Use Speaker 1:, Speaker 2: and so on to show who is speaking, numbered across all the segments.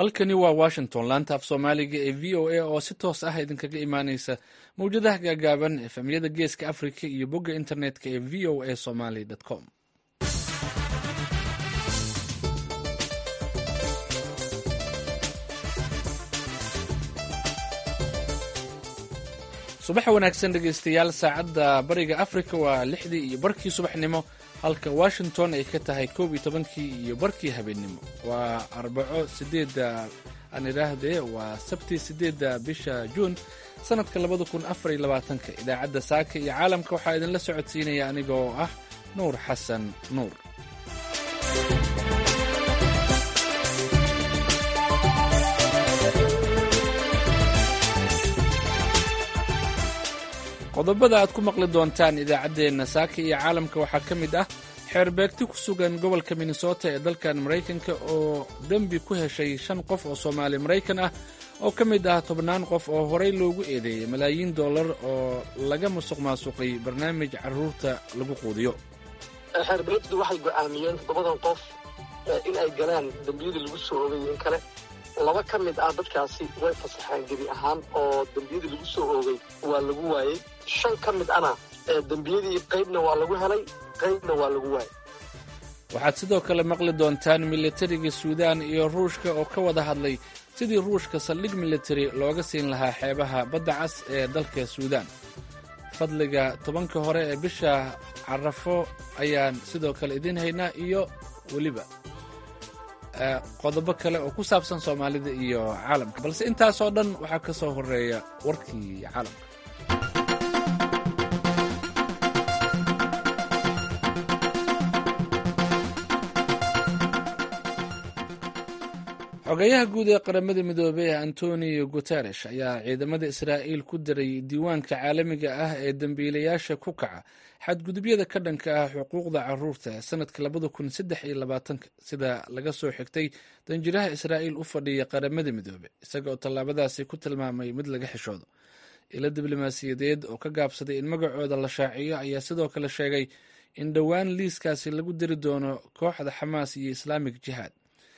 Speaker 1: halkani waa washington laanta af soomaaliga ee v o a oo si toos ah idinkaga imaaneysa mawjadaha gaagaaban efemyada geeska africa iyo bogga internetka ee v o a somaly com subax wanaagsan dhegeystayaal saacadda bariga africa waa lixdii iyo barkii subaxnimo halka washington ay ka tahay koob iyo tobankii iyo barkii habeennimo waa arbaco sideedda aan idhaahdee waa sabti sideedda bisha juun sanadka labada kun afar iyo labaatanka idaacadda saaka iyo caalamka waxaa idinla socodsiinaya aniga oo ah nuur xasan nuur qodobada aad ku maqli doontaan idaacaddeenna saaka iyo caalamka waxaa ka mid ah xeerbeegti ku sugan gobolka minnesota ee dalkan maraykanka oo dembi ku heshay shan qof oo soomaali maraykan ah oo ka mid ah tobnaan qof oo horey loogu eedeeyey malaayiin dollar oo laga musuq maasuqay barnaamij carruurta lagu quudiyo
Speaker 2: xeerbeegtu waxay go'aamiyeen toddobadan qof in ay galaan dembiyadii lagu soo oogay in kale laba ka mid ah dadkaasi way fasaxeen gebi ahaan oo dembiyadii lagu soo oogay waa lagu waayey shan ka mid ana dembiyadii qaybna waa lagu helay qaybna waa lagu waayey
Speaker 1: waxaad sidoo kale maqli doontaan militariga suudaan iyo ruushka oo ka wada hadlay sidii ruushka saldhig militari looga siin lahaa xeebaha badda cas ee dalka suudaan fadliga tobanka hore ee bisha carafo ayaan sidoo kale idiin haynaa iyo weliba qodobo kale oo ku saabsan soomaalida iyo caalamka balse intaasoo dhan waxaa ka soo horeeya warkii caalamka xogeyaha guud ee qaramada midoobey antonio guteresh ayaa ciidamada israa'iil ku daray diiwaanka caalamiga ah ee dembiilayaasha ku kaca xadgudubyada ka dhanka ah xuquuqda caruurta ee sanadka labada kun saddex iyo labaatanka sida laga soo xigtay danjiraha israa'iil u fadhiya qaramada midoobe isaga oo tallaabadaasi ku tilmaamay mid laga xishoodo ilo diblomaasiyadeed oo ka gaabsaday in magacooda la shaaciyo ayaa sidoo kale sheegay in dhowaan liiskaasi lagu diri doono kooxda xamaas iyo islaamik jihaad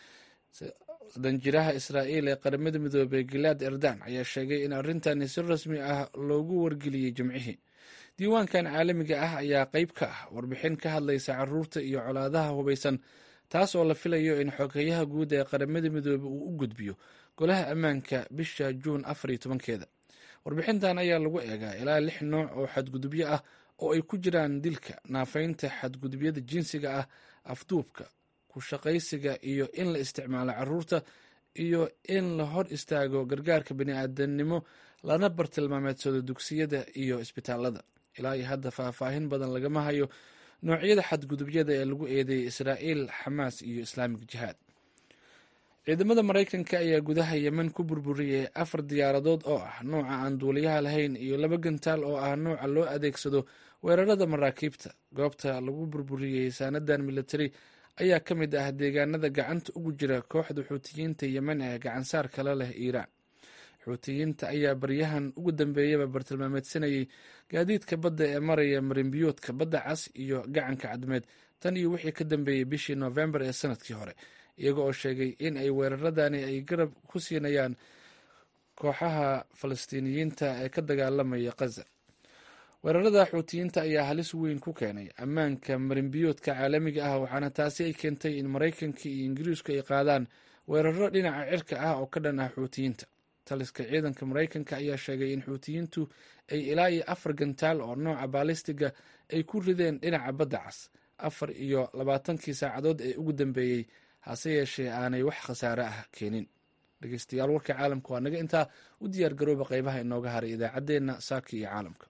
Speaker 1: danjiraha israa'iil ee qaramada midoobey gilaad erdan ayaa sheegay in arrintani si rasmi ah loogu wargeliyey jimcihii diiwaankan caalamiga ah ayaa qayb ka ah warbixin ka hadlaysa caruurta iyo colaadaha hubaysan taas oo la filayo in xogeyaha guud ee qaramada midoobe uu u gudbiyo golaha ammaanka bisha juun afar iyo tobankeeda warbixintan ayaa lagu eegaa ilaa lix nooc oo xadgudubyo ah oo ay ku jiraan dilka naafaynta xadgudubyada jinsiga ah afduubka kushaqaysiga iyo in la isticmaalo caruurta iyo in la hor istaago gargaarka bini'aadanimo lana bartilmaameedsado dugsiyada iyo isbitaalada ilaa iyo hadda faahfaahin badan lagama hayo noocyada xadgudubyada ee lagu eedeeyay israa'iil xamaas iyo islaamik jihaad ciidamada maraykanka ayaa gudaha yemen ku burburiyey afar diyaaradood oo ah nooca aan duuliyaha lahayn iyo laba gantaal oo ah nooca loo adeegsado weerarada maraakiibta goobta lagu burburiyey saanadan militari ayaa ka mid ah deegaanada gacanta ugu jira kooxda xuutiyiinta yemen ee gacansaar kala leh iiraan xuutiyiinta ayaa baryahan ugu dambeeyaba bartilmaameedsanayay gaadiidka badda ee maraya marinbiyoodka badda cas iyo gacanka cadmeed tan iyo wixii ka dambeeyey bishii noofembar ee sanadkii hore iyaga oo sheegay in ay weeraradani ay garab ku siinayaan kooxaha falastiiniyiinta ee ka dagaalamaya khaza weerarada xuutiyiinta ayaa halis weyn ku keenay ammaanka marinbiyoodka caalamiga ah waxaana taasi ay keentay in maraykanka iyo ingiriisku ay qaadaan weeraro dhinaca cirka ah oo ka dhan ah xuutiyiinta taliska ciidanka maraykanka ayaa sheegay in xuutiyiintu ay ilaa iyo afar gantaal oo nooca baalistiga ay ku rideen dhinaca badda cas afar iyo labaatankii saacadood ee ugu dambeeyey hase yeeshee aanay wax khasaare ah keenin dhegeystayaal warka caalamka waa naga intaa u diyaar garooba qeybaha inooga haray idaacaddeenna saaki iyo caalamka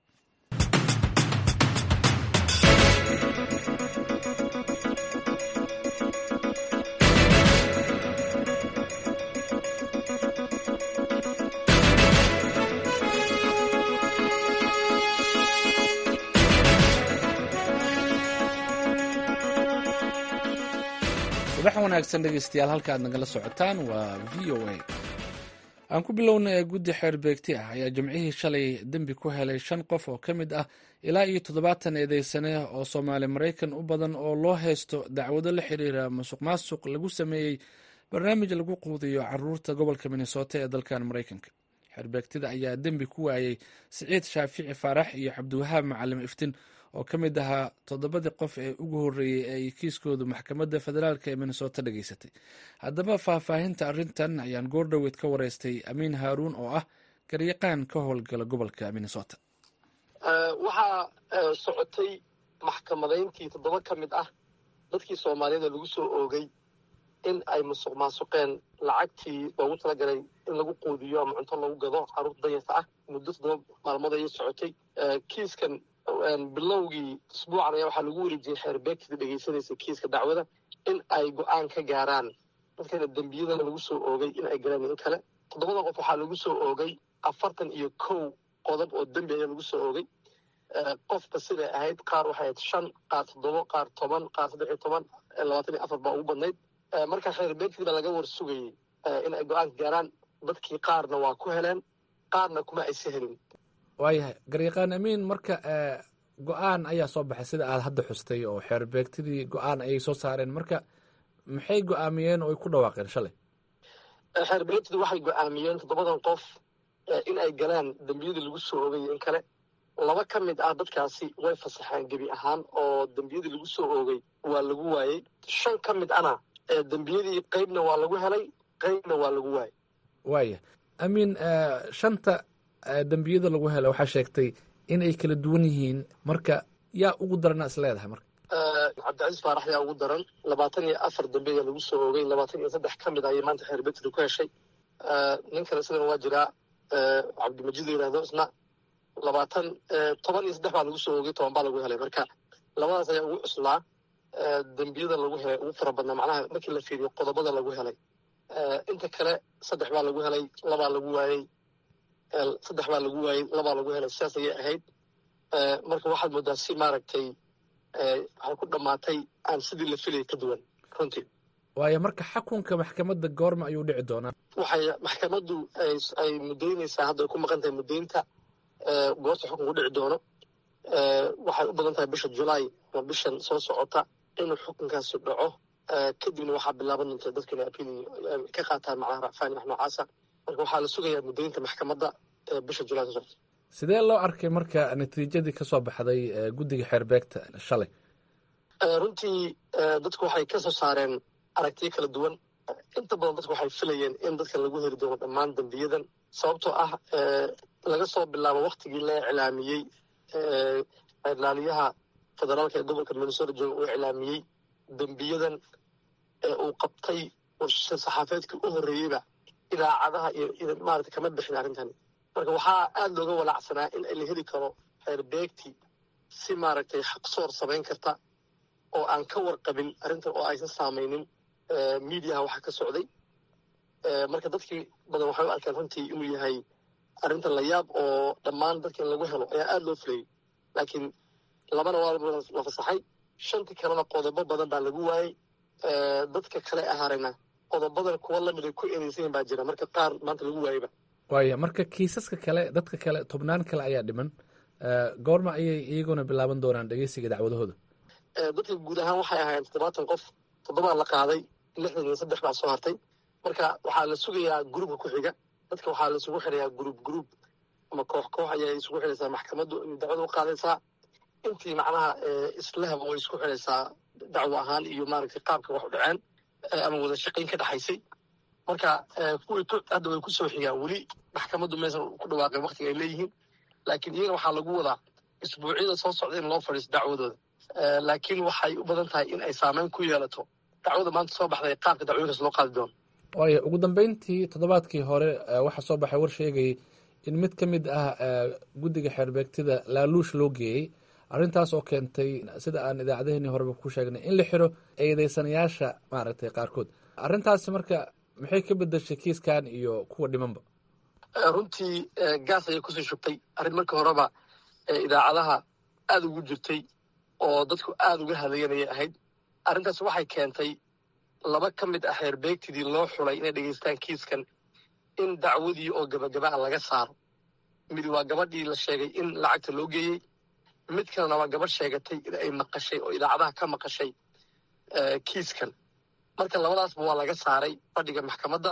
Speaker 1: subax wanaagsan dhegeystayaal halka aad nagala socotaan waa v o a aan ku bilowna ee guddi xeer beegti ah ayaa jimcihii shalay dembi ku helay shan qof oo ka mid ah ilaa iyo toddobaatan eedeysane oo soomaali maraykan u badan oo loo haysto dacwado la xiriira musuq maasuq lagu sameeyey barnaamij lagu quudiyo caruurta gobolka minnesota ee dalkan maraykanka xerbeegtida ayaa dembi ku waayey siciid shaafici faarax iyo cabdiwahaab macalim iftin oo ka mid ahaa toddobadii qof ee ugu horreeyey ee ay kiiskoodu maxkamadda federaalk ee minnesota dhageysatay haddaba faahfaahinta arrintan ayaan goordhoweed ka wareystay amiin haaruun oo ah garyaqaan ka howlgala gobolka minnesota
Speaker 2: waxaa socotay maxkamadayntii toddoba ka mid ah dadkii soomaaliyada lagu soo oogay in ay musuq maasuqeen lacagtii loogu talagalay in lagu quudiyo ama cunto lagu gado carruurta danyarta ah muddo toddoba maalmood ayay socotay kiiskan bilowgii isbuucan ayaa waxaa lagu wareejiyey xeerbeegtida dhegeysanaysa kiiska dacwada in ay go-aan ka gaaraan dadkana dembiyadana lagu soo oogay in ay galaan in kale toddobada qof waxaa lagu soo oogay afartan iyo kow qodob oo dembi ayaa lagu soo oogay qofka siday ahayd qaar waxay ahayd shan qaar toddobo qaar toban qaar saddex iyo toban labaatan iyo afar baa ugu badnayd marka xeerbeegtii baa laga war sugayey in ay go-aanka gaaraan dadkii qaarna waa ku heleen qaarna kuma aysa helin
Speaker 1: waayahay garyaqaan amiin marka go-aan ayaa soo baxay sida aad hadda xustay oo xeerbeegtidii go-aan ayay soo saareen marka maxay go-aamiyeen oo ay ku dhawaaqeen shalay
Speaker 2: xeerbeegtida waxay go-aamiyeen toddobadan qof in ay galaan dembiyadii lagu soo oogay in kale laba ka mid ah dadkaasi way fasaxeen gebi ahaan oo dembiyadii lagu soo oogay waa lagu waayey shan ka mid ana dembiyadii qeybna waa lagu helay qeybna waa lagu waayey
Speaker 1: waaya amiin shanta dembiyada lagu helo waxaa sheegtay in ay kala duwan yihiin marka yaa ugu darana is leedahay marka
Speaker 2: cabdicasiis faarax yaa ugu daran labaatan iyo afar dembi ayaa lagu soo oogay labaatan iyo saddex ka mid ayay maanta xeerbeegtida ku heshay nin kale sidana waa jiraa cabdimajid la yihahdo isna labaatan toban iyo saddex baa lagu soo oogay toban baa lagu helay marka labadaas ayaa ugu cuslaa dembiyada lagu helay ugu fara badnaa macnaha markii la fiiriyo qodobada lagu helay inta kale saddex baa lagu helay labaa lagu waayey saddex baa lagu waayey labaa lagu helay sidaas ayay ahayd marka waxaad moodaa si maaragtay waxay ku dhammaatay aan sidii la filayay ka duwan runtii
Speaker 1: waayo marka xakunka maxkamadda goorma ayuu dhici doonaa
Speaker 2: waxay maxkamaddu ay muddaynaysaa hadda ay ku maqan tahay muddaynta goorta xukunku dhici doono waxay u badan tahay bisha julaay ama bishan soo socota inuu xukunkaasi dhaco kadibna waxaa bilaaban doonta dadka inay apil ka qaataan macnaha racfaani wax noocaasa marka waxaa la sugayaa muddaynta maxkamadda bisha julaay soo socota
Speaker 1: sidee loo arkay marka natiijadii ka soo baxday guddiga xeerbeegta shalay
Speaker 2: runtii dadku waxay ka soo saareen aragtiyo kala duwan inta badan dadku waxay filayeen in dadka lagu heli doono dhammaan dembiyadan sababtoo ah laga soo bilaabo waktigii la iclaamiyey ilaaliyaha federaalka ee gobolka minnesota jooga uu iclaamiyey dembiyadan ee uu qabtay saxaafeedkii u horreeyeyba idaacadaha iyo maarata kama bixin arrintani marka waxaa aada looga walaacsanaa in la heli karo xeerbeegti si maaragtay xaqsoor samayn karta oo aan ka warqabin arrintan oo aysan saamaynin miidiyaha waxa ka socday marka dadkii badan waxay u arkeen runtii inuu yahay arrintan la yaab oo dhammaan dadka in lagu helo ayaa aada loo filayay laakiin labana waa la fasaxay shantii kalena qodobo badan baa lagu waayey dadka kale ahaarayna qodobadan kuwa lamid ay ku ereysayin baa jira marka qaar maanta lagu waayeyba
Speaker 1: waaya marka kiisaska kale dadka kale tobnaan kale ayaa dhiman goorma ayay iyaguna bilaaban doonaan dhegeysiga dacwadahooda
Speaker 2: dadka guud ahaan waxay ahaayeen toddobaatan qof toddobaa la qaaday lixdan iyo saddex baa soo hartay marka waxaa la sugayaa gruubka ku xiga dadka waxaa la isugu xirayaa gruub gruub ama koox koox ayay isugu xiraysaa maxkamaddu dacwada u qaadaysaa intii macnaha islahaba way isku xiraysaa dacwo ahaan iyo maaragtay qaabka wax u dhaceen ama wada shaqayn ka dhexaysay marka kuwii hadda way kusoo xigaan weli maxkamaddu maysan ku dhawaaqeen waktiga ay leeyihiin laakiin iyagana waxaa lagu wadaa isbuucyada soo socda in loo fadhiisto dacwadooda laakiin waxay u badan tahay in ay saameyn ku yeelato dacwada maanta soo baxday qaabka dacwooyinkaas loo qaadi doono
Speaker 1: waayo ugu dambeyntii toddobaadkii hore waxaa soo baxay war sheegayay in mid ka mid ah guddiga xeerbeegtida laaluush loo geeyey arrintaas oo keentay sida aan idaacadaheenii horeba ku sheegnay in la xiro eedeysanayaasha maaragtay qaarkood arrintaasi marka maxay ka bedeshay kiiskan iyo kuwa dhimanba
Speaker 2: runtii gaas ayay kusii shubtay arrin markii horeba idaacadaha aada ugu jirtay oo dadku aada uga hadlayanayay ahayd arrintaas waxay keentay laba ka mid ah xeerbeegtidii loo xulay inay dhegeystaan kiiskan in dacwadii oo gabagaba a laga saaro mid waa gabadhii la sheegay in lacagta loo geeyey mid kalena waa gabadh sheegatay in ay maqashay oo idaacadaha ka maqashay kiiskan marka labadaasba waa laga saaray fadhiga maxkamadda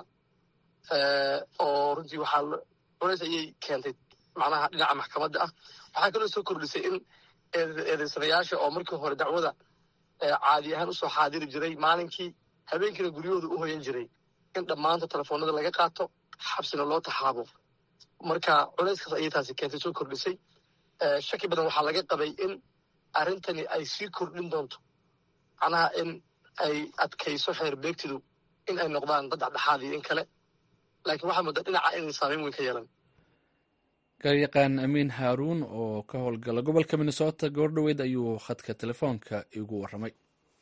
Speaker 2: oo runtii waxaa culays ayay keentay macnaha dhinaca maxkamadda ah waxaa kaloo soo kordhisay in eedeysanayaasha oo markii hore dacwada caadi ahaan usoo xaadiri jiray maalinkii habeenkiina guryahooda u hoyan jiray in dhammaanta telefoonada laga qaato xabsina loo taxaabo marka culayskaas ayay taasi keentay soo kordhisay shaki badan waxaa laga qabay in arrintani ay sii kordhin doonto macnaha in ay adkayso xeer beegtidu in ay noqdaan dad dhexdhexaad iyo in kale laakiin waxaa mudda dhinaca inay saameyn weyn ka yeelan
Speaker 1: garyaqaan amiin haaruun oo ka howlgala gobolka minnesota goordhoweyd ayuu khadka telefoonka igu warramay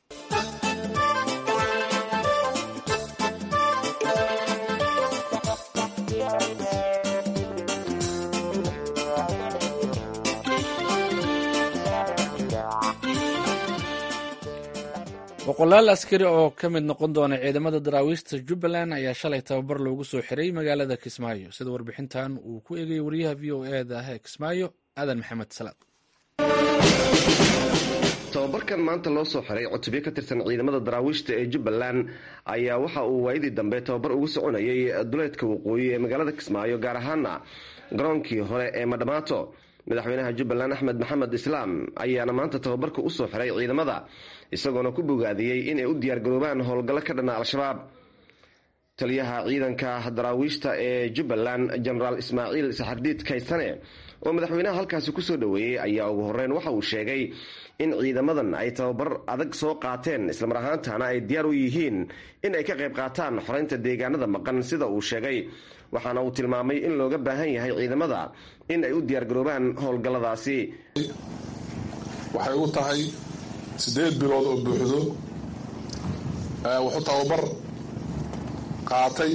Speaker 1: boqolaal askari oo ka mid noqon doona ciidamada daraawiishta jubbaland ayaa shalay tababar loogu soo xiray magaalada kismaayo sida warbixintan uu ku eegayay wariyaha v o e da ee kismaayo aadan maxamed salaad
Speaker 3: tababarkan maanta loo soo xiray cutubyo ka tirsan ciidamada daraawiishta ee jubbaland ayaa waxa uu waayadii dambe tababar ugu soconayay duleedka waqooyi ee magaalada kismaayo gaar ahaana garoonkii hore ee madhamaato madaxweynaha jubbaland axmed maxamed islaam ayaana maanta tababarka usoo xiray ciidamada isagoona ku bogaadiyey inay u diyaargaroobaan howlgallo ka dhana al-shabaab taliyaha ciidanka daraawiishta ee jubbaland jenaraal ismaaciil saxardiid kaysane oo madaxweynaha halkaasi kusoo dhoweeyey ayaa ugu horeyn waxa uu sheegay in ciidamadan ay tababar adag soo qaateen islamar ahaantana ay diyaar u yihiin in ay ka qayb qaataan xoreynta deegaanada maqan sida uu sheegay waxaana uu tilmaamay in looga baahan yahay ciidamada in ay u diyaargaroobaan howlgalladaasi
Speaker 4: waxay u tahay siddeed bilood oo buuxdo wuxuu tababar qaatay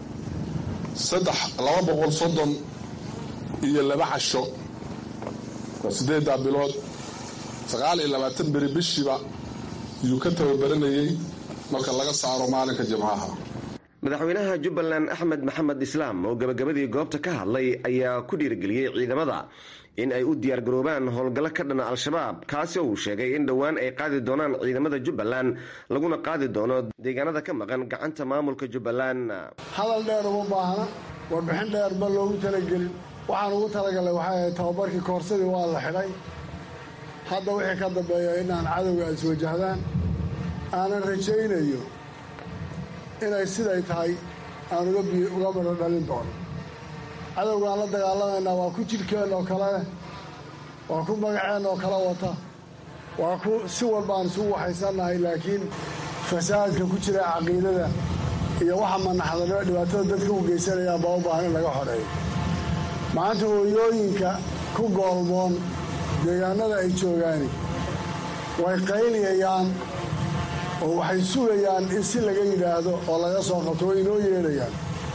Speaker 4: saddex laba boqol soddon iyo laba casho waa siddeeddaa bilood sagaal iyo labaatan beri bishiiba yuu ka tababaranayey marka laga saaro maalinka jimcaha
Speaker 3: madaxweynaha jubbaland axmed maxamed islaam oo gabagabadii goobta ka hadlay ayaa ku dhiirigeliyey ciidamada in ay u diyaargaroobaan howlgallo ka dhana al-shabaab kaasi oo uu sheegay in dhowaan ay qaadi doonaan ciidamada jubbaland laguna qaadi doono deegaanada ka maqan gacanta maamulka jubbaland
Speaker 5: hadal dheer uma baahna warbixin dheer ma loogu talagelin waxaan ugu talagalay waxay ahayd tababarkii koorsadii waa la xidhay hadda wixii ka dambeeya inaan cadowga ay iswajahdaan aanan rajaynayo inay siday tahay aan uga midho dhalin doono cadowgaan la dagaalamaynaa waa ku jidhkeen oo kale waa ku magaceen oo kale wata waa ku si walba aan isugu waxaysannahay laakiin fasaadka ku jira caqiidada iyo waxa manaxdanimo dhibaatada dadka u geysanayaan baa u baahan in laga xoreeyo maanta hooyooyinka ku goolmoon deegaanada ay joogaani way qayliyayaan oo waxay sugayaan in si laga yidhaahdo oo laga soo qabto way inoo yeedhayaan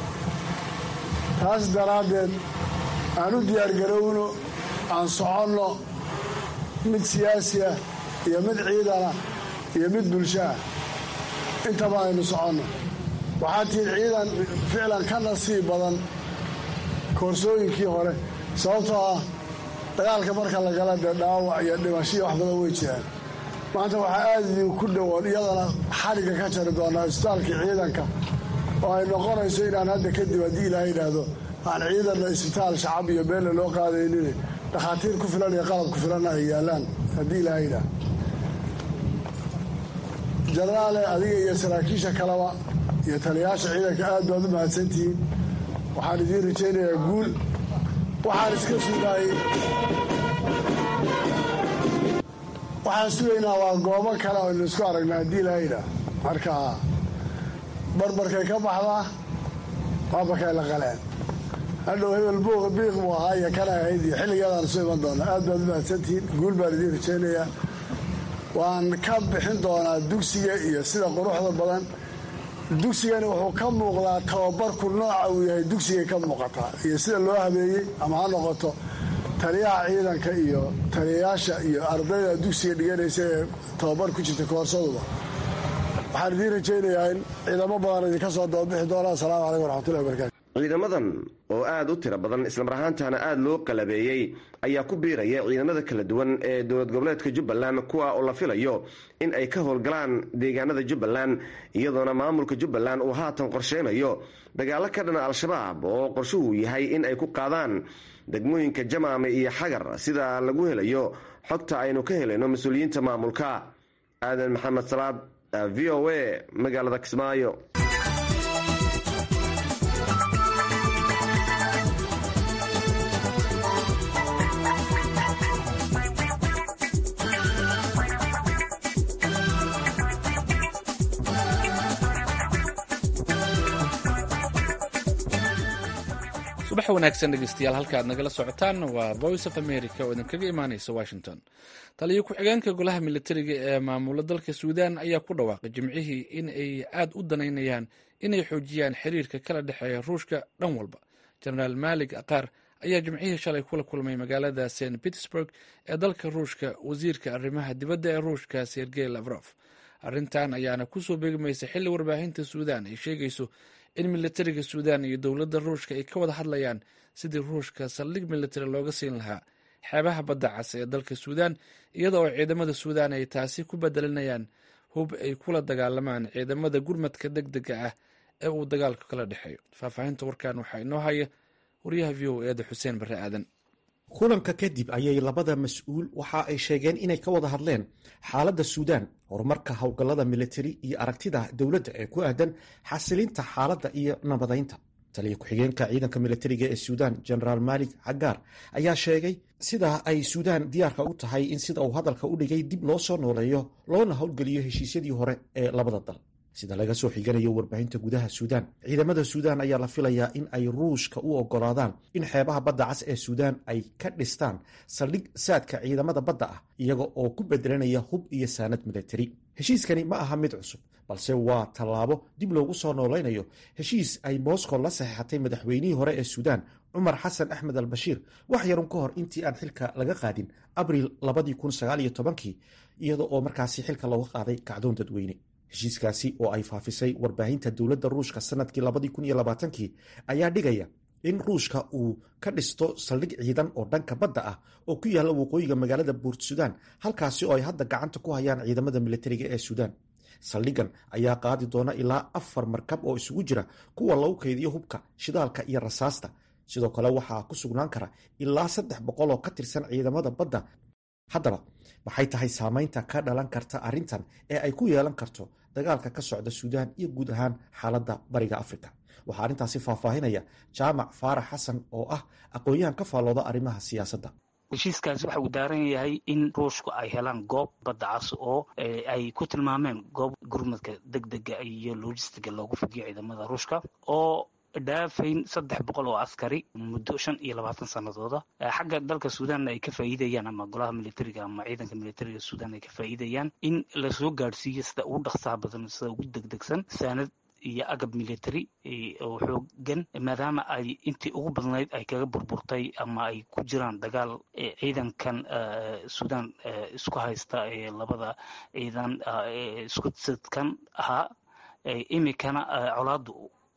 Speaker 5: taas daraaddeed aan u diyaargarowno aan soconno mid siyaasi ah iyo mid ciidana iyo mid bulsho ah intaba aynu soconno waxaa tihi ciidan ficlan ka nasiib badan koorsooyinkii hore sababtoo ah dagaalka marka la gala dee dhaawac iyo dhimashiyo wax badan way jiraan maanta waxaa aada idin ku dhowoon iyadana xadhigga ka jari doonaa isbitaalkii ciidanka oo ay noqonayso inaan hadda kadib haddii ilaaha yidhaahdo aan ciidanna isbitaal shacab iyo beelle loo qaadaynin dhakhaatiir ku filan iyo qalab ku filanna ay yaallaan haddii ilaaha yidhaahdo jenaraale adiga iyo saraakiisha kaleba iyo taliyayaasha ciidanka aad baad u mahadsantihiin waxaan idiin rajaynayaa guul waxaan iska sugaayey waxaan sugaynaa waa goobo kale oo aynu isku aragna haddii ilaahayidhaah marka barbarkay ka baxdaa baabarkay la qaleen hadhow hebel buuqa biiq buu ahaa iyo kana ahayd iyo xilligeedaan isu iman doonaa aad baad u mahadsantihiin guul baan idiin rajaynayaa waan ka bixin doonaa dugsiga iyo sida quruxda badan dugsigani wuxuu ka muuqdaa tababarku nooca uu yahay dugsigay ka muuqataa iyo sida loo habeeyey ama ha noqoto taliyaha ciidanka iyo taliyayaasha iyo ardayda dugsiga dhiganaysa ee tababar ku jirta koorsaduba waxaan idiin rajaynayaa in ciidamo badan idinka soo dababixi doona asalaamu calaykum waraxmatullahi wabarakatu
Speaker 3: ciidamadan oo aada u tiro badan islamar ahaantana aada loo qalabeeyey ayaa ku biiraya ciidamada kala duwan ee dowlad goboleedka jubbaland kuwa oo la filayo in ay ka howlgalaan deegaanada jubbaland iyadoona maamulka jubbaland uu haatan qorsheynayo dagaalo ka dhana al-shabaab oo qorshuhu yahay in ay ku qaadaan degmooyinka jamaame iyo xagar sida lagu helayo xogta aynu ka helayno mas-uuliyiinta maamulka aadan maxamed salaad v o a magaalada kismaayo
Speaker 1: subax wanaagsan dhegeystayaal halka aad nagala socotaan waa voice of america oo idinkaga imaaneysa washington taliyo ku-xigeenka golaha militariga ee maamula dalka suudan ayaa ku dhawaaqay jimcihii in ay aad u danaynayaan inay xoojiyaan xiriirka kala dhexeeya ruushka dhan walba jenaraal maalig aqaar ayaa jimcihii shalay kula kulmay magaalada st petersburg ee dalka ruushka wasiirka arrimaha dibadda ee ruushka sergey lavrof arrintan ayaana kusoo beegmaysa xilli warbaahinta suudan ay sheegayso in militariga suudan iyo dowladda ruushka ay ka wada hadlayaan sidii ruushka saldhig militari looga siin lahaa xeebaha badda cas ee dalka suudan iyada oo ciidamada suudan ay taasi ku bedelinayaan hub ay kula dagaalamaan ciidamada gurmadka deg dega ah ee uu dagaalka kala dhexeeyo faahfaahinta warkan waxaa inoo haya wariyaha v o eeda xuseen barre aadan
Speaker 6: kulanka kadib ayay labada mas-uul waxa ay sheegeen inay ka wada hadleen xaaladda suudaan horumarka howlgallada militari iyo aragtida dowladda ee ku aadan xasilinta xaaladda iyo nabadaynta taliya ku-xigeenka ciidanka militariga ee suudaan genaraal maalik cagaar ayaa sheegay sida ay suudaan diyaarka u tahay in sida uu hadalka u dhigay dib loo soo nooleeyo loona howlgeliyo heshiisyadii hore ee labada dal sida laga soo xiganayo warbaahinta gudaha suudaan ciidamada suudaan ayaa la filayaa in ay ruushka u ogolaadaan in xeebaha badda cas ee suudaan ay ka dhistaan saldhig saadka ciidamada badda ah iyaga oo ku bedelanaya hub iyo saanad militari heshiiskani ma aha mid cusub balse waa tallaabo dib loogu soo noolaynayo heshiis ay moscow la saxeexatay madaxweynihii hore ee suudaan cumar xasan axmed al bashiir wax yarun ka hor intii aan xilka laga qaadin abriil kii iyada oo markaasi xilka looga qaaday kacdoon dadweyne heshiiskaasi oo ay faafisay warbaahinta dowladda ruushka sanadkii kii ayaa dhigaya in ruushka uu ka dhisto saldhig ciidan oo dhanka badda ah oo ku yaalla waqooyiga magaalada buurt suudaan halkaasi oo ay hadda gacanta ku hayaan ciidamada militariga ee suudaan saldhigan ayaa qaadi doona ilaa afar markab oo isugu jira kuwa lagu kaydiyo hubka shidaalka iyo rasaasta sidoo kale waxaa ku sugnaan kara ilaa saddex boqol oo ka tirsan ciidamada badda haddaba maxay tahay saamaynta ka dhalan karta arrintan ee ay ku yeelan karto dagaalka ka socda suudaan iyo guud ahaan xaaladda bariga afrika waxaa arrintaasi faahfaahinaya jaamac faarax xasan oo ah aqoon-yahan ka faallooda arrimaha siyaasadda
Speaker 7: heshiiskaasi waxa uu daaran yahay in ruushku ay helaan goob badda cas oo ay ku tilmaameen goob gurmadka deg dega iyo logistiga loogu fidiyo ciidamada ruushka oo dhaafayn saddex boqol oo askari muddo shan iyo labaatan sanadooda xagga dalka suudanna ay ka faa'iidayaan ama golaha militariga ama ciidanka militariga suudan ay ka faa'iidayaan in lasoo gaadhsiiyo sida ugu dhaqsaha badan sida ugu degdegsan saanad iyo agab military oo xoogan maadaama ay intii ugu badnayd ay kaga burburtay ama ay ku jiraan dagaal ciidankan suudan isku haysta ee labada ciidan isku sadkan ahaa imikana colaadu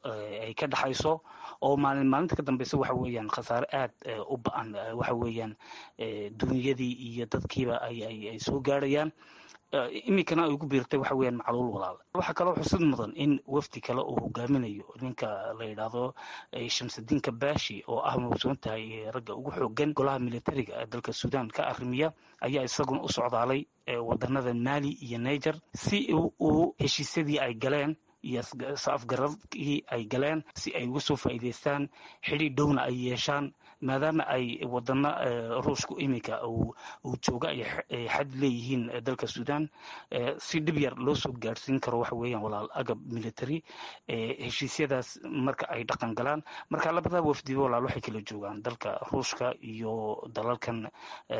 Speaker 7: ay ka dhexayso oo maalin maalinta ka dambeysa waxa weeyaan khasaare aad u ba-an waxa weeyaan dunyadii iyo dadkiiba ay soo gaarhayaan iminkana ay ugu biirtay waxa weeyaan macluul walaal waxaa kaloo xusid mudan in wafdi kale uu hogaaminayo ninka la yidhaahdo shamsudiin kabashi oo ah mawsuun tahay ragga ugu xoogan golaha militariga dalka suudan ka arrimiya ayaa isaguna u socdaalay wadanada mali iyo niger si uu heshiisyadii ay galeen iyo afgaradkii ay galeen si ay uga soo faa'iidaystaan xidhiir dhowna ay yeeshaan maadaama ay wadana ruushku iminka uu jooga ay xad leeyihiin dalka suudan si dhib yar loo soo gaadhsiin karo waxa weeyaan walaal agab military heshiisyadaas marka ay dhaqan galaan marka labada wafdiba walaal waxay kala joogaan dalka ruushka iyo dalalkan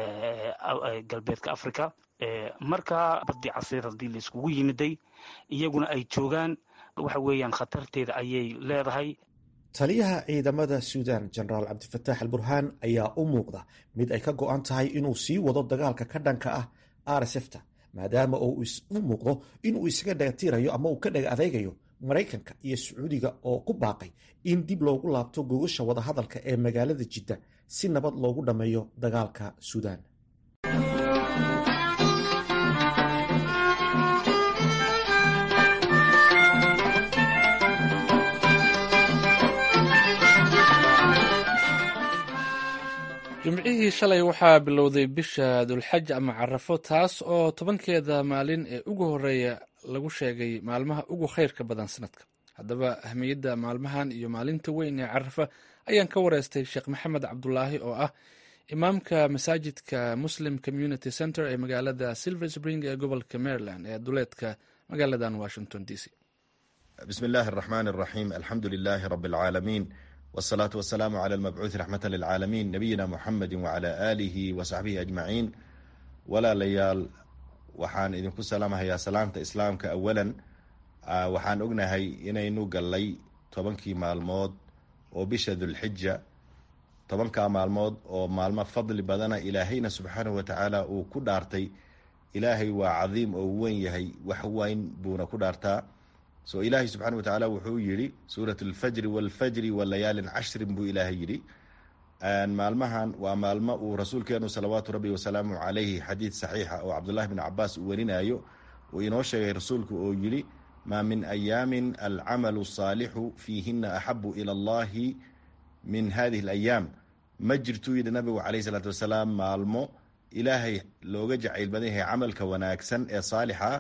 Speaker 7: galbeedka africa marka badii casiir haddii laiskugu yimiday iyaguna ay joogaan waxa weeyaan khatarteeda ayay leedahay
Speaker 6: taliyaha ciidamada suudan jenaraal cabdifataax al burhaan ayaa u muuqda mid ay ka go-an tahay inuu sii wado dagaalka ka dhanka ah rsfta maadaama uu u muuqdo inuu isaga dhagatirayo ama uu ka dhaga adeegayo maraykanka iyo sacuudiga oo ku baaqay in dib loogu laabto gogasha wadahadalka ee magaalada jidda si nabad loogu dhammeeyo dagaalka suudaan
Speaker 1: jimcihii shalay waxaa bilowday bisha dulxaj ama carafo taas oo tobankeeda maalin ee ugu horeeya lagu sheegay maalmaha ugu khayrka badan sanadka haddaba ahmiyadda maalmahan iyo maalinta weyn ee carafa ayaan ka wareystay sheekh maxamed cabdulaahi oo ah imaamka masaajidka muslim community center ee magaalada silver spring ee gobolka maryland ee duleedka magaaladan washington d c
Speaker 8: bismi illaahi araxmaan araxiim alxamdu lilaahi rabi alcaalamiin wsalaatu wasalaamu cala almabcuuthi raxmata lilcaalamiin nabiyina muxamedi wacala aalihi wa saxbihi ajmaciin walaalayaal waxaan idinku salaamahayaa salaamta islaamka awalan waxaan ognahay inaynu gallay tobankii maalmood oo bisha dulxija tobankaa maalmood oo maalmo fadli badana ilaahayna subxaanahu watacaala uu ku dhaartay ilaahay waa cadiim oo wen yahay wax weyn buuna ku dhaartaa so ilaahay subxana wa tacaala wuxuu yidhi suurat alfajri walfajri walayaalin cashrin buu ilaahay yidhi maalmahan waa maalmo uu rasuulkeenu salawaatu rabbi wasalaamu calayhi xadiid saxiixa oo cabdullahi bn cabaas uu warinayo uu inoo sheegay rasuulku oo yidhi maa min ayaamin alcamalu saalixu fiihina axabu ila allahi min hadihi alayaam ma jirtuu yidhi nabigu calayhi salaatu wasalaam maalmo ilaahay looga jacayl badan yahay camalka wanaagsan ee saalixa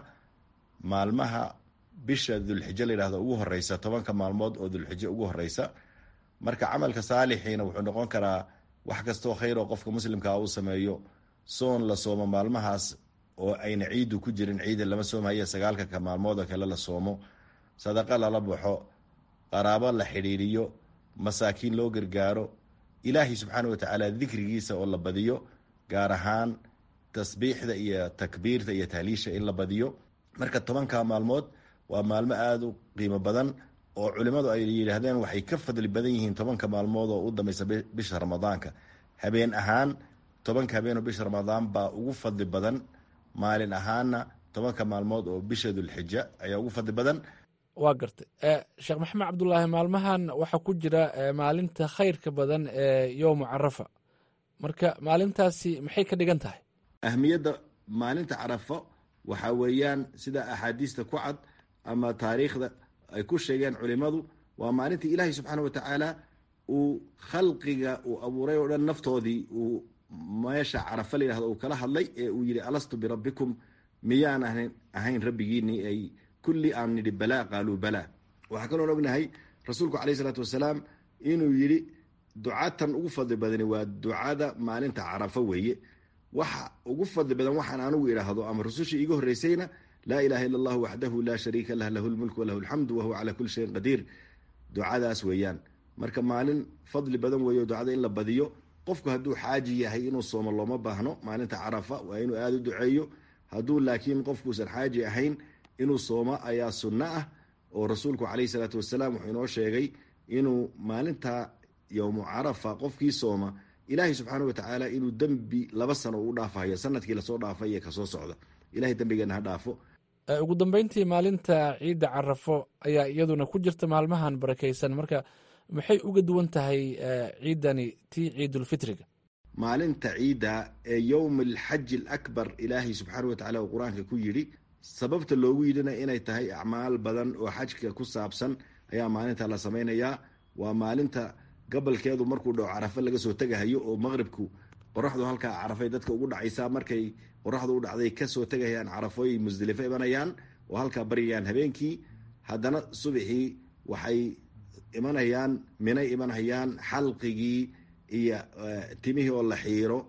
Speaker 8: maalmaha bisha dulxijo la yidhahdo ugu horeysa tobanka maalmood oo dulxijo ugu horeysa marka camalka saalixiina wuxuu noqon karaa wax kastoo khayr oo qofka muslimkaa uu sameeyo soon la soomo maalmahaas oo ayna ciidu ku jirin ciida lama soomhaye sagaalka ka maalmood oo kale la soomo sadaqa lala baxo qaraabo la xidhiiriyo masaakiin loo gargaaro ilaahay subxaana watacaala dikrigiisa oo la badiyo gaar ahaan tasbiixda iyo takbiirta iyo tahliisha in la badiyo marka tobanka maalmood waa maalmo aada u qiimo badan oo culimmadu ay yidhaahdeen waxay ka fadli badan yihiin tobanka maalmood oo u dambeysa bisha ramadaanka habeen ahaan tobanka habeenoo bisha ramadaan baa ugu fadli badan maalin ahaanna tobanka maalmood oo bisha dulxija ayaa ugu fadli badan
Speaker 1: waa gartay sheekh maxamed cabdulaahi maalmahan waxaa ku jira maalinta khayrka badan ee yowmu carafa marka maalintaasi maxay ka dhigan tahay
Speaker 8: ahmiyadda maalinta carafo waxaa weeyaan sida axaadiista ku cad ama taariikhda ay ku sheegeen culimadu waa maalintii ilaahay subxaana wa tacaala uu khalqiga uu abuuray oo dhan naftoodii uu meesha carafa la yidhahdo uu kala hadlay ee uu yidhi alastu birabbikum miyaan ahayn rabbigiinii ay kulli aan nidhi balaa qaaluu balaa waxaa kaloon ognahay rasuulku caleyh isalaatu wasalaam inuu yidhi ducatan ugu fadli badani waa ducada maalinta carafo weeye waxa ugu fadli badan waxaan anugu idhaahdo ama rusushii iiga horreysayna laa ilaha illa allahu waxdahu laa shariika lah lahu lmulk walahu alxamdu wahuwa calaa kulli shayin qadiir ducadaas weeyaan marka maalin fadli badan weeyo ducada in la badiyo qofku hadduu xaaji yahay inuu soomo looma baahno maalinta carafa waa inuu aada u duceeyo hadduu laakiin qofkuusan xaaji ahayn inuu soomo ayaa sunno ah oo rasuulku caleyhi salaatu wasalaam wuxuu inoo sheegay inuu maalinta yowmu carafa qofkii sooma ilaahay subxaana wa tacaala inuu dembi laba sano u dhaafahayo sanadkii lasoo dhaafay iyo kasoo socda ilahay dembigeena ha dhaafo
Speaker 1: ugu dambeyntii maalinta ciidda carafo ayaa iyaduna ku jirta maalmahan barakeysan marka maxay uga duwan tahay ciidani tii ciidulfitriga
Speaker 8: maalinta ciidda ee yowm alxaji alakbar ilaahay subxaana wa tacala uu qur-aanka ku yidhi sababta loogu yidhina inay tahay acmaal badan oo xajka ku saabsan ayaa maalinta la samaynayaa waa maalinta gabalkeedu markuu dhaco carafe laga soo tegahayo oo maqribku qoraxdu halkaa carafay dadka ugu dhacaysaa markay qoraxdu u dhacday kasoo tegahayaan carafooy musdelifo imanayaan oo halkaa baryayaan habeenkii haddana subaxii waxay imanayaan minay imanhayaan xalqigii iyo timihii oo la xiiro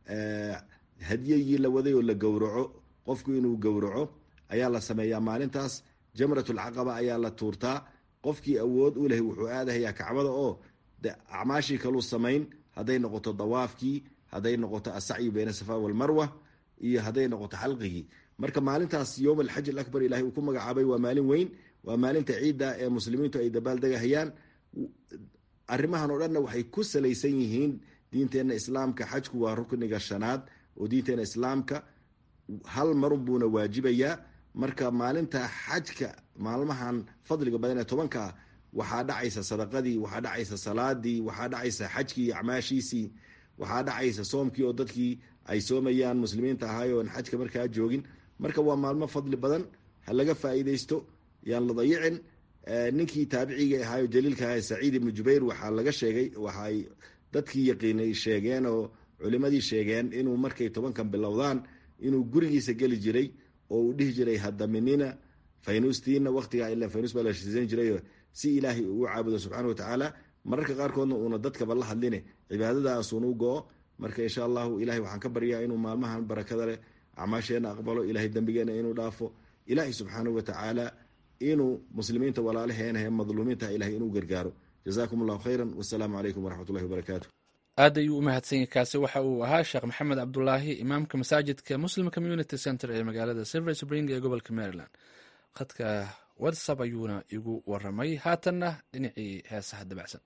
Speaker 8: hadyagii la waday oo la gowraco qofku inuu gowraco ayaa la sameeyaa maalintaas jamratulcaqaba ayaa la tuurtaa qofkii awood u leh wuxuu aadahayaa kacbada oo de acmaashii kaluu samayn hadday noqoto dawaafkii hadday noqoto asacyu bayna safa walmarwa iyo hadday noqoto xalqigii marka maalintaas yowm alxaj alakbar ilahay uu ku magacaabay waa maalin weyn waa maalinta ciidda ee muslimiintu ay dabaaldegahayaan arrimahan oo dhanna waxay ku salaysan yihiin diinteenna islaamka xajku waa rukniga shanaad oo diinteenna islaamka hal marun buuna waajibayaa marka maalinta xajka maalmahan fadliga badan ee tobanka ah waxaa dhacaysa sadaqadii waxaa dhacaysa salaadii waxaa dhacaysa xajkii iyo acmaashiisii waxaa dhacaysa soomkii oo dadkii ay soomayaan muslimiinta ahaay oon xajka markaa joogin marka waa maalmo fadli badan ha laga faa'iidaysto yaan la dayicin ninkii taabiciga ahaayo jaliilka aha saciid ibnu jubayr waxaa laga sheegay waxaay dadkii yaqiinay sheegeen oo culimadii sheegeen inuu markay tobankan bilowdaan inuu gurigiisa geli jiray oo uu dhihi jiray hadaminina faynustiina waqtigaa ila faynus baa la shiisan jiray si ilaahay ugu caabudo subxaana watacaala mararka qaarkoodna uuna dadkaba la hadline cibaadadaasuunu go-o marka insha allahu ilahay waxaan ka baryaa inuu maalmahan barakada leh acmaasheena aqbalo ilahay dembigeena inuu dhaafo ilaahay subxaanahu watacaala inuu muslimiinta walaalaheena ee madluumiinta ilahay inuu gargaaro jazakum allahu khayra wasalaamu calaykum waraxmat ullahi wabarakaatu
Speaker 1: aad ayuu u mahadsanyay kaasi waxa uu ahaa sheekh maxamed cabdulaahi imaamka masaajidka muslim community center ee magaalada silver spring ee gobolka maryland khadka whatsapp ayuuna igu waramay haatanna dhinacii heesaha dabacsan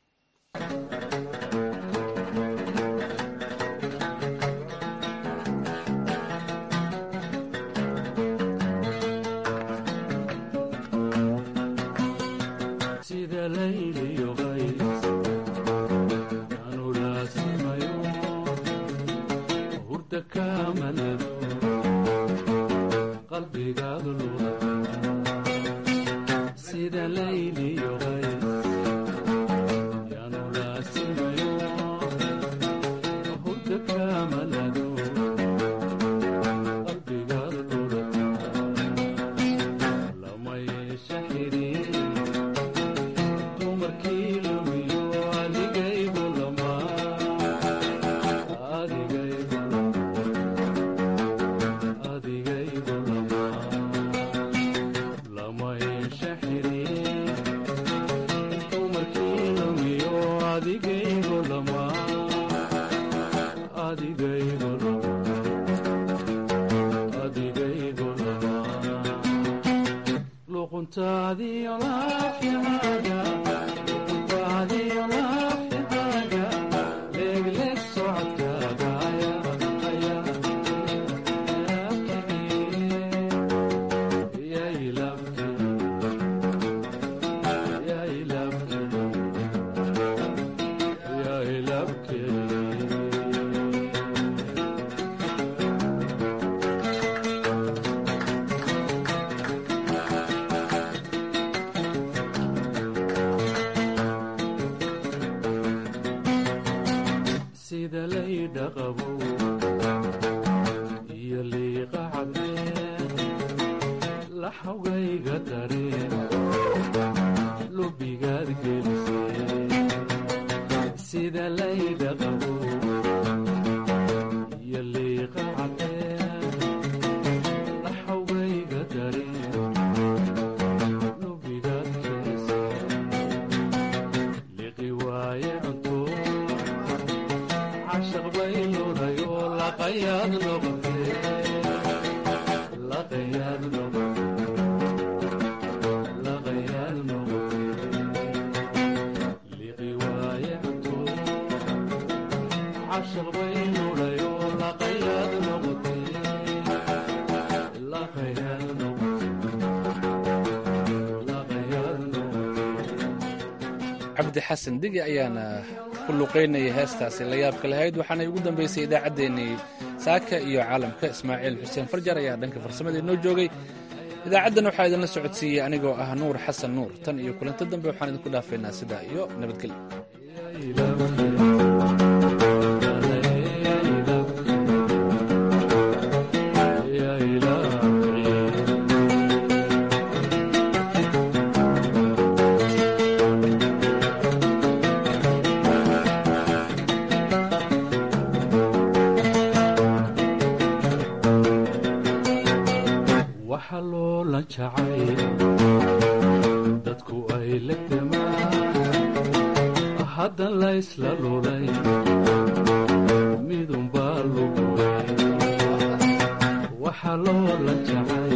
Speaker 1: cabdi xasan digi ayaana ku luqaynayay heestaasi la yaabka lahayd waxaanay ugu dambaysay idaacaddeenii saaka iyo caalamka ismaaciil xuseen farjar ayaa dhanka farsamada inoo joogay idaacaddan waxaa idinla socodsiiyey anigoo ah nuur xasan nuur tan iyo kulanto dambe waxaan idinku dhaafaynaa sidaa iyo nabadgelyo
Speaker 9: dadku ay legdamaan haddan laysla lulay midunbaa lugulay waxa loola jacay